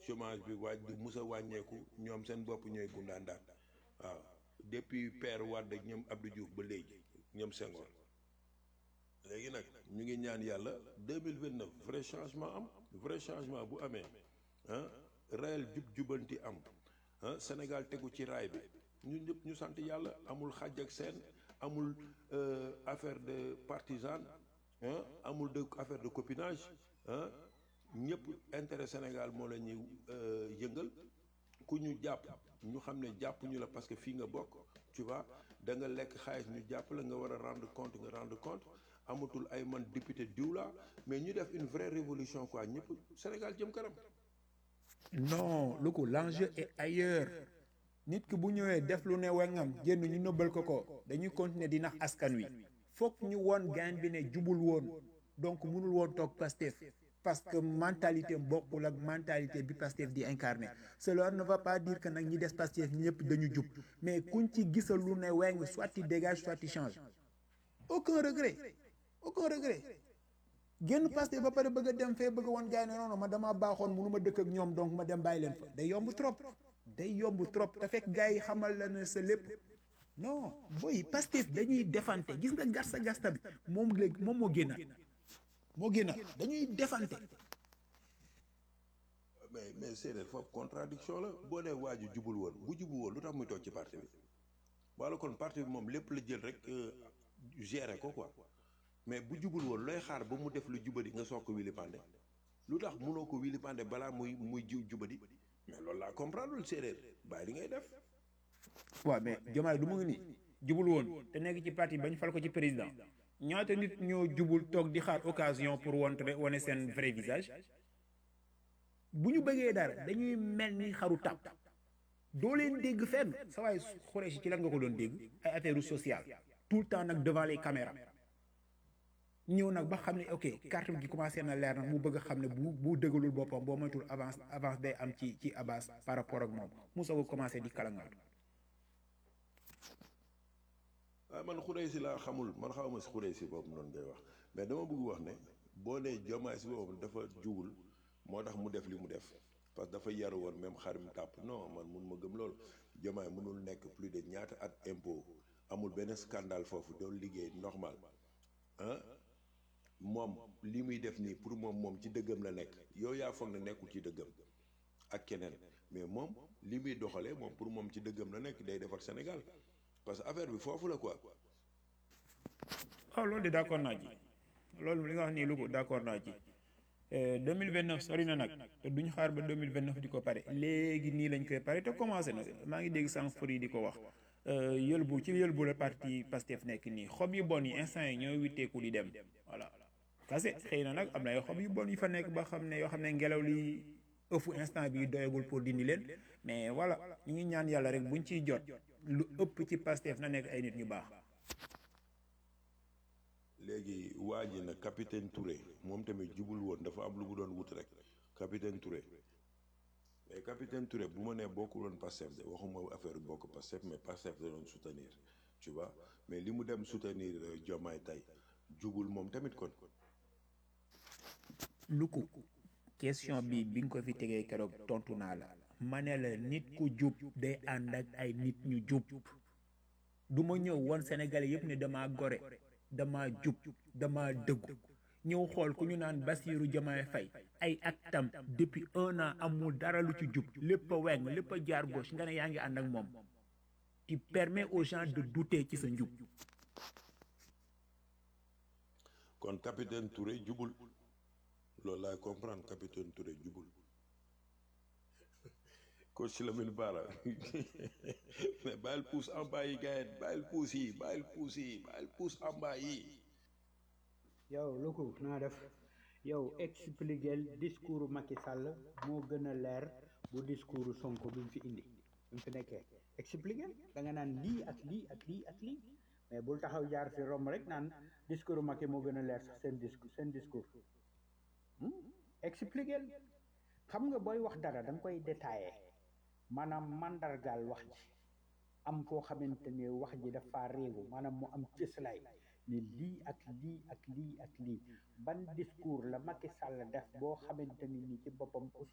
chômage bi waaj du mus a wàññeeku ñoom seen bopp ñooy gundaandaan waaw depuis père Wade ak ñoom Abdou Diouf ba léegi ñoom Senghor léegi nag ñu ngi ñaan yàlla 2029 vrai changement am vrai changement bu amee ah réel jub jubanti am ah Sénégal tegu ci raay bi ñun ñëpp ñu sant yàlla amul xàjj ak seen amul affaire de partisan ah amul de affaire de copinage ah ñëpp intérêt Sénégal moo la ñuy yëngal ku ñu jàpp ñu xam ne jàpp ñu la parce que fii nga bokk tu vois da nga lekk xaalis ñu jàpp la nga war a rendre compte nga rendre compte amatul ay man député diw la mais ñu def une vraie révolution quoi ñëpp Sénégal jëm kanam. non lu ko l'enjeu est ailleurs nit ki bu ñëwee def lu ne wengam génn ñu nëbbal ko ko dañuy continuer di nax askan wi foog ñu woon gain bi ne jubul woon donc mënul woon toog Pastef parce que mentalité bokkul ak mentalité bi Pastef di incarné cela ne va pas dire que nag ñi des Pastef ñëpp dañu jub mais kuñ ci gisal lu ne weng soit tu dégage soit tu change aucun regret aucun regret génn Pastef ba pare bëgg a dem fee bëgg a woon gaay ne non non ma damaa baaxoon mënu ma dëkk ak ñoom donc ma dem bàyyi leen fa day yomb trop day yomb trop te fekk gars yi xamal la ne sa lépp non booy Pastef dañuy defante gis nga gasta gasta bi moom léegi moom moo génnaat moo génnaat dañuy defante mais mais séeréer foofu contradiction la boo nee waa ji jubul woon bu jubul woon lu tax muy toog ci parti bi wala kon parti bi moom lépp la jël rek gérer ko quoi mais bu jubul woon looy xaar ba mu def lu jubadi nga soog ko wili pande lu tax munoo ko wili pande balaa muy muy jiw jubadi mais loolu laa comprendre lul séeréer bàyyi li ngay def waaw mais Diomaye du mu ngi nii jubul woon te nekk ci parti bañ fal ko ci président ñaata nit ñoo jubul toog di xaar occasion pour wontre wane seen vrai visage bu ñu bëggee dara dañuy mel ni xaru tàpp doo leen dégg fenn sa waay xuree si ci lan nga ko doon dégg ay affaire sociale tout le temps nag devant les caméras ñëw nag ba xam ne ok carte gi commencé na leer nag mu bëgg a xam ne bu bu dëggalul boppam boo moytul avance avance day am ci ci Abbas par rapport ak moom mu soog a commencé di kalangaatu ah man xuree si laa xamul man xawma si xuree si boobu noonu ngay wax mais dama bëgg wax ne boo nee jomaay si boppam dafa jugul moo tax mu def li mu def parce que dafa yaru woon même xar mi tàpp non man mun ma gëm loolu jomaay mënul nekk plus de ñaata at impôt amul benn scandale foofu doon liggéey normal ah moom li muy def nii pour moom moom ci dëggam la nekk yow yaa foog ne nekkul ci dëggam ak keneen mais moom li muy doxalee moom pour moom ci dëggam la nekk day defar Sénégal parce que affaire bi foofu la quoi. waaw loolu de d' accord naa ci loolu li nga wax nii lu ko d' accord naa ci 2029 sori na nag te duñ xaar ba 2029 di ko pare léegi nii lañ koy pare te commencé na maa ngi dégg sànq fër yi di ko wax yëlbu ci yëlbu la parti Pastef nekk nii xob yu bon yi instant yi ñooy witteeku di dem voilà kase xëy na nag am na ay xob yu bon yu fa nekk ba xam ne yoo xam ne ngelaw li ëfu instant bi doyagul pour dindi leen mais voilà ñu ngi ñaan yàlla rek buñ ciy jot lu ëpp ci Pastef na nekk ay nit ñu baax léegi waa ji nag capitaine Touré moom tamit jubul woon dafa am lu mu doon wut rek capitaine Touré mais capitaine Touré bu ma nee bokkul woon Pastef de waxuma affaire bokk Pastef mais Pastef da doon soutenir tu vois mais li mu dem soutenir Diomaye tey jubul moom tamit kon. lu ko question bi bi nga ko fi tegee keroog tontu naa la ma ne la nit ku jub day ànd ak ay nit ñu jub du ma ñëw woon Sénégalais yëpp ne damaa gore dama jub dama dëggu ñëw xool ku ñu naan Bassirou Diomaye Faye ay actam depuis un an amul dara lu ci jub lépp a weng lépp a jaar gauche nga ne yaa ngi ànd ak moom tu permets aux gens de douter ci sa njub kon capitaine Touré jubul loolu laay comprendre capitaine Touré jubul coach Lamine Bara mais bàyyil pousse en bas yi gars yi bàyyil pousse yi bàyyil pousse yi bàyyil pousse en bas yi yow lu ko naa def yow expliquer discours Macky Sall moo gën a leer bu discours Sonko bi mu fi indi bi mu fi nekkee expliquer da nga naan lii ak lii ak lii ak lii mais bul taxaw jaar fi romb rek naan discours Macky moo gën a leer sax seen discours seen discours expliquer xam nga booy wax dara da nga koy détaillé maanaam mandargaal wax ji am foo xamante ne wax ji dafa réewu maanaam mu am cëslaay ni lii ak lii ak lii ak lii ban discours la Macky Sall def boo xamante ni ni ci boppam